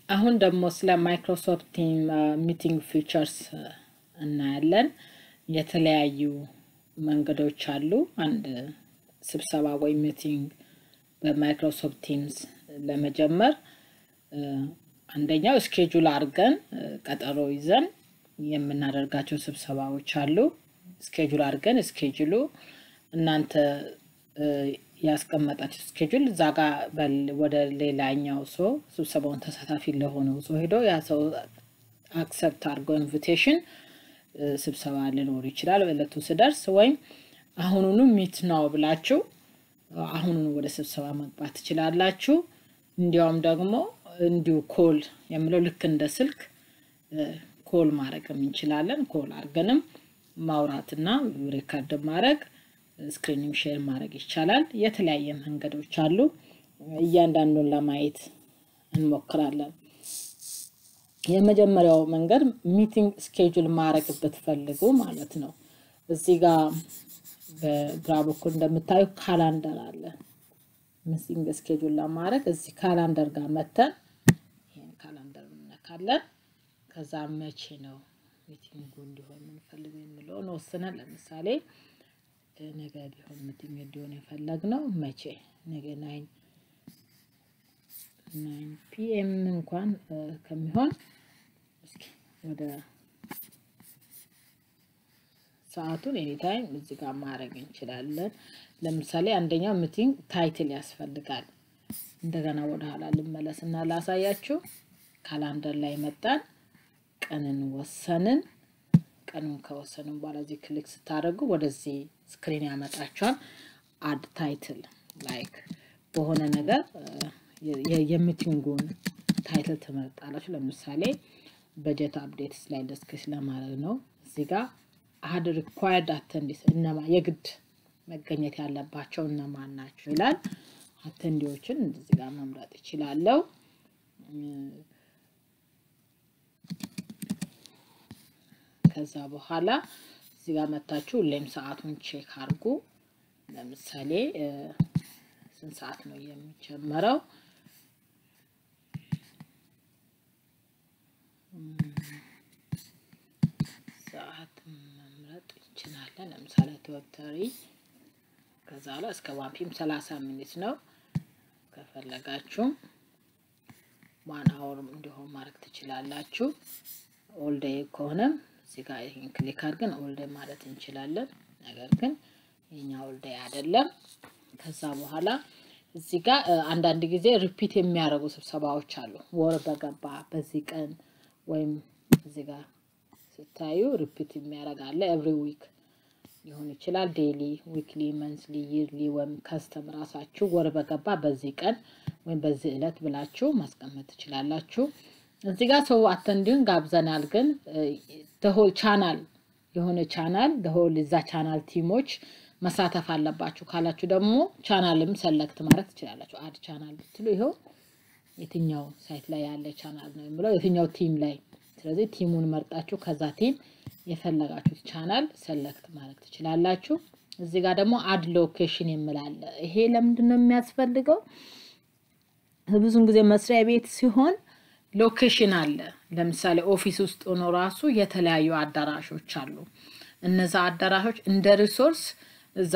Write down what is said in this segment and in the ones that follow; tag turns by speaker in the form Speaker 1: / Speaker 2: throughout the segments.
Speaker 1: አሁን ደግሞ ስለ ማይክሮሶፍት ቲም ሚቲንግ ፊቸርስ እናያለን። የተለያዩ መንገዶች አሉ። አንድ ስብሰባ ወይም ሚቲንግ በማይክሮሶፍት ቲምስ ለመጀመር አንደኛው ስኬጁል አድርገን ቀጠሮ ይዘን የምናደርጋቸው ስብሰባዎች አሉ። ስኬጁል አድርገን ስኬጁሉ እናንተ ያስቀመጣችሁ ስኬጁል እዛ ጋ ወደ ሌላኛው ሰው ስብሰባውን ተሳታፊ ለሆነው ሰው ሄዶ ያ ሰው አክሰፕት አድርገው ኢንቪቴሽን ስብሰባ ሊኖር ይችላል በእለቱ ስደርስ፣ ወይም አሁኑኑ ሚት ነው ብላችሁ አሁኑኑ ወደ ስብሰባ መግባት ትችላላችሁ። እንዲያውም ደግሞ እንዲሁ ኮል የምለው ልክ እንደ ስልክ ኮል ማድረግም እንችላለን። ኮል አድርገንም ማውራትና ሪከርድ ማድረግ ስክሪንም ሼር ማድረግ ይቻላል። የተለያየ መንገዶች አሉ። እያንዳንዱን ለማየት እንሞክራለን። የመጀመሪያው መንገድ ሚቲንግ ስኬጁል ማድረግ ብትፈልጉ ማለት ነው። እዚህ ጋር በግራ በኩል እንደምታዩ ካላንደር አለ። ሚቲንግ ስኬጁል ለማድረግ እዚህ ካላንደር ጋር መተን ይህን ካላንደር እንነካለን። ከዛ መቼ ነው ሚቲንጉ እንዲሆን የምንፈልገው የሚለውን ወስነን ለምሳሌ ነገ ቢሆን ሚቲንግ እንዲሆን የፈለግነው መቼ ነገ ናይን ናይን ፒኤም እንኳን ከሚሆን እስኪ ወደ ሰዓቱን ኤኒታይም እዚህ ጋር ማድረግ እንችላለን። ለምሳሌ አንደኛው ሚቲንግ ታይትል ያስፈልጋል። እንደገና ወደ ኋላ ልመለስ እና ላሳያችሁ። ካላንደር ላይ መጣን፣ ቀንን ወሰንን። ቀኑን ከወሰንን በኋላ እዚህ ክሊክ ስታደርጉ ወደዚህ ስክሪን ያመጣችኋል። አድ ታይትል ላይክ በሆነ ነገር የሚቲንጉን ታይትል ትመርጣላችሁ። ለምሳሌ በጀት አፕዴት ላይ ደስክስ ለማድረግ ነው። እዚህ ጋር አድ ሪኳየርድ አተንዲስ እነማ የግድ መገኘት ያለባቸው እነማን ናቸው ይላል። አተንዲዎችን እዚህ ጋር መምረጥ ይችላለው። ከዛ በኋላ እዚህ ጋር መታችሁ ሁሌም ሰዓቱን ቼክ አድርጉ። ለምሳሌ ስንት ሰዓት ነው የሚጀመረው? ሰዓት መምረጥ እንችላለን። ለምሳሌ ቶተሪ ከዛ ላይ እስከ ዋንፒም ሰላሳ ሚኒት ነው። ከፈለጋችሁ ዋን አወርም እንዲሆን ማድረግ ትችላላችሁ። ኦልዴይ ከሆነም እዚህ ጋር ይህን ክሊክ አድርገን ኦልዴይ ማለት እንችላለን። ነገር ግን የኛ ኦልዴይ አይደለም። ከዛ በኋላ እዚህ ጋር አንዳንድ ጊዜ ሪፒት የሚያደርጉ ስብሰባዎች አሉ። ወር በገባ በዚህ ቀን ወይም እዚህ ጋር ስታዩ ሪፒት የሚያደርግ አለ። ኤቭሪ ዊክ ሊሆን ይችላል። ዴይሊ፣ ዊክሊ፣ መንስሊ፣ ይርሊ ወይም ከስተም ራሳችሁ ወር በገባ በዚህ ቀን ወይም በዚህ ዕለት ብላችሁ ማስቀመጥ ትችላላችሁ። እዚህ ጋር ሰው አተንዲውን ጋብዘናል፣ ግን ደሆል ቻናል የሆነ ቻናል ደሆል እዛ ቻናል ቲሞች መሳተፍ አለባችሁ ካላችሁ ደግሞ ቻናልም ሰለክት ማድረግ ትችላላችሁ። አድ ቻናል ብትሉ ይኸው የትኛው ሳይት ላይ ያለ ቻናል ነው የሚለው የትኛው ቲም ላይ። ስለዚህ ቲሙን መርጣችሁ ከዛ ቲም የፈለጋችሁት ቻናል ሰለክት ማድረግ ትችላላችሁ። እዚህ ጋር ደግሞ አድ ሎኬሽን የምላለ ይሄ ለምንድን ነው የሚያስፈልገው? ብዙን ጊዜ መስሪያ ቤት ሲሆን ሎኬሽን አለ። ለምሳሌ ኦፊስ ውስጥ ሆኖ ራሱ የተለያዩ አዳራሾች አሉ። እነዛ አዳራሾች እንደ ሪሶርስ እዛ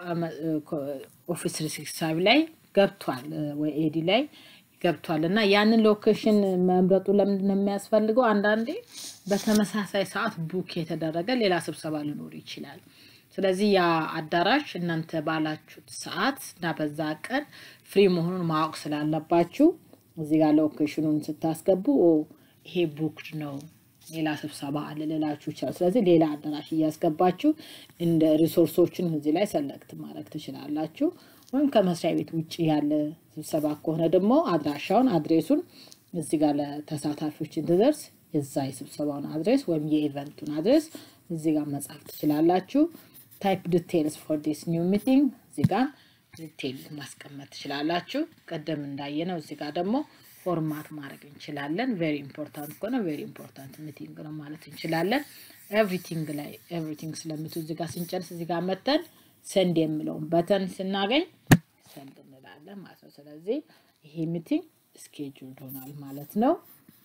Speaker 1: ኦፊስ ሪሲክሳቢ ላይ ገብቷል ወይ ኤዲ ላይ ገብቷል እና ያንን ሎኬሽን መምረጡ ለምንድን ነው የሚያስፈልገው? አንዳንዴ በተመሳሳይ ሰዓት ቡክ የተደረገ ሌላ ስብሰባ ሊኖር ይችላል። ስለዚህ ያ አዳራሽ እናንተ ባላችሁት ሰዓት እና በዛ ቀን ፍሪ መሆኑን ማወቅ ስላለባችሁ እዚህ ጋር ሎኬሽኑን ስታስገቡ ይሄ ቡክድ ነው ሌላ ስብሰባ አለ ልላችሁ ይችላል። ስለዚህ ሌላ አዳራሽ እያስገባችሁ እንደ ሪሶርሶችን እዚህ ላይ ሰለክት ማድረግ ትችላላችሁ። ወይም ከመስሪያ ቤት ውጭ ያለ ስብሰባ ከሆነ ደግሞ አድራሻውን አድሬሱን እዚህ ጋር ለተሳታፊዎች እንድደርስ የዛ የስብሰባውን አድሬስ ወይም የኢቨንቱን አድሬስ እዚህ ጋር መጻፍ ትችላላችሁ። ታይፕ ዲቴልስ ፎር ዲስ ኒው ሚቲንግ እዚህ ጋር ዲቴል ማስቀመጥ ትችላላችሁ። ቀደም እንዳየነው እዚህ ጋር ደግሞ ፎርማት ማድረግ እንችላለን። ቬሪ ኢምፖርታንት ከሆነ ቬሪ ኢምፖርታንት ሚቲንግ ነው ማለት እንችላለን። ኤቭሪቲንግ ላይ ኤቭሪቲንግ ስለምቱ እዚህ ጋር ስንጨርስ እዚህ ጋር መተን ሰንድ የምለውን በተን ስናገኝ ሰንድ እንላለን ማለት ነው። ስለዚህ ይሄ ሚቲንግ ስኬጁል ሆኗል ማለት ነው።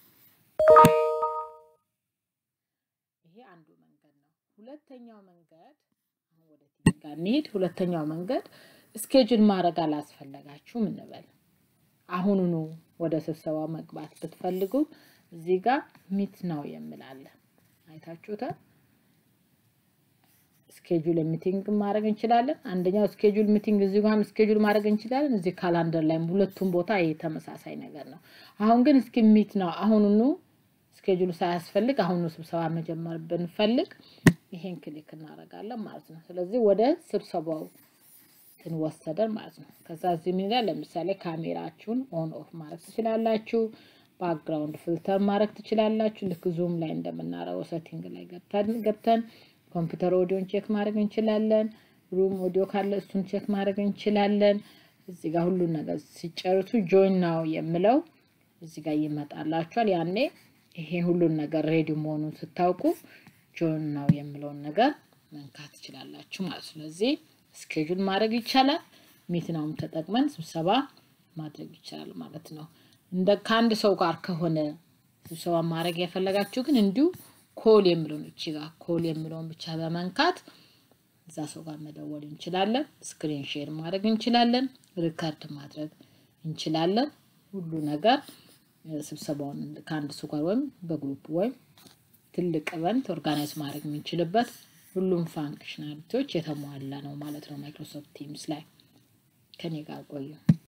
Speaker 1: ይሄ አንዱ መንገድ ነው። ሁለተኛው መንገድ አሁን ወደ ቲቪ ጋር እንሂድ። ሁለተኛው መንገድ ስኬጁል ማድረግ አላስፈለጋችሁም እንበል። አሁኑኑ ወደ ስብሰባ መግባት ብትፈልጉ እዚህ ጋር ሚት ነው የምላለ አይታችሁታል። ስኬጁል ሚቲንግ ማድረግ እንችላለን። አንደኛው ስኬጁል ሚቲንግ እዚህ ጋርም ስኬጁል ማድረግ እንችላለን። እዚህ ካላንደር ላይም ሁለቱም ቦታ ይሄ ተመሳሳይ ነገር ነው። አሁን ግን እስኪ ሚት ነው አሁኑኑ ስኬጁል ሳያስፈልግ አሁኑ ስብሰባ መጀመር ብንፈልግ ይሄን ክሊክ እናደርጋለን ማለት ነው። ስለዚህ ወደ ስብሰባው ትንወሰደን ማለት ነው። ከዛ እዚህ ምን ይላል? ለምሳሌ ካሜራችሁን ኦን ኦፍ ማድረግ ትችላላችሁ። ባክግራውንድ ፊልተር ማድረግ ትችላላችሁ። ልክ ዙም ላይ እንደምናረገው ሴቲንግ ላይ ገብተን ገብተን ኮምፒውተር ኦዲዮን ቼክ ማድረግ እንችላለን። ሩም ኦዲዮ ካለ እሱን ቼክ ማድረግ እንችላለን። እዚህ ጋር ሁሉን ነገር ሲጨርሱ ጆይን ናው የምለው እዚህ ጋር ይመጣላችኋል። ያኔ ይሄን ሁሉን ነገር ሬዲ መሆኑን ስታውቁ ጆይን ናው የምለውን ነገር መንካት ትችላላችሁ ማለት ነው። ስለዚህ ስኬጁል ማድረግ ይቻላል። ሚት ናውም ተጠቅመን ስብሰባ ማድረግ ይቻላል ማለት ነው። እንደ ከአንድ ሰው ጋር ከሆነ ስብሰባ ማድረግ የፈለጋችሁ ግን እንዲሁ ኮል የሚለውን እቺ ጋር ኮል የሚለውን ብቻ በመንካት እዛ ሰው ጋር መደወል እንችላለን። ስክሪን ሼር ማድረግ እንችላለን። ሪከርድ ማድረግ እንችላለን። ሁሉ ነገር ስብሰባውን ከአንድ ሰው ጋር ወይም በግሩፕ ወይም ትልቅ ኢቨንት ኦርጋናይዝ ማድረግ የምንችልበት ሁሉም ፋንክሽናሊቲዎች የተሟላ ነው ማለት ነው። ማይክሮሶፍት ቲምስ ላይ ከኔ ጋር ቆዩ።